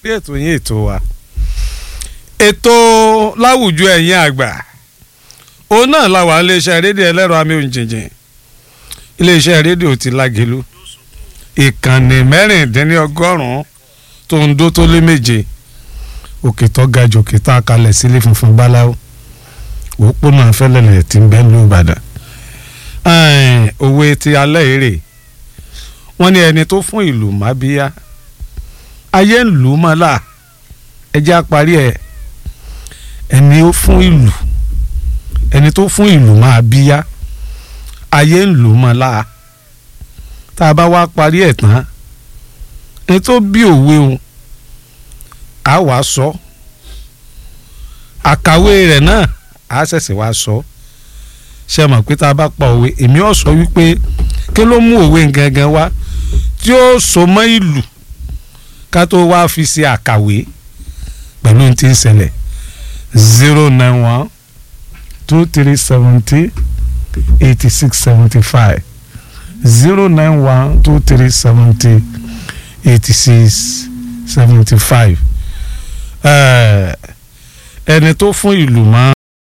lórí ètò yín ètò wa ètò láwùjọ ẹ̀yin àgbà òun náà la wà iléeṣẹ́ rédíò ẹlẹ́rọ amóhùn jìnjìn iléeṣẹ́ rédíò ti lágẹ̀lú ìkànnì mẹ́rìndínlọ́gọ́rùn-ún tó ń dó tó lé méje òkè tó ga jù òkè tá a kalẹ̀ sílé funfun báláwo òpópónà fẹ́lẹ́lẹ̀ tí ń bẹ ní Ìbàdàn òwe ti alẹ́ èrè wọ́n ní ẹni tó fún ìlú má bíyá ayé ń lù ú mọ́ là ẹjẹ́ àparí ẹ̀ ẹni ó fún ìlú ẹni tó fún ìlú máa bíyá ayé ń lù ú mọ́ là tá a bá wá parí ẹ̀ tán ẹni tó bí òwe o a wàá sọ àkàwé rẹ̀ náà a ṣẹ̀ṣẹ̀ wá sọ ṣe mọ̀ pé tá a bá pa òwe èmi ò sọ wípé kí ló mú òwe gangan wá tí ó so mọ́ ìlú ká tó wá fi ṣe àkàwé pẹ̀lú ohun tí ń ṣẹlẹ̀ zero nine one two three seventy eighty six seventy five zero nine one two three seventy eighty six seventy five ẹni tó fún ìlú mọ́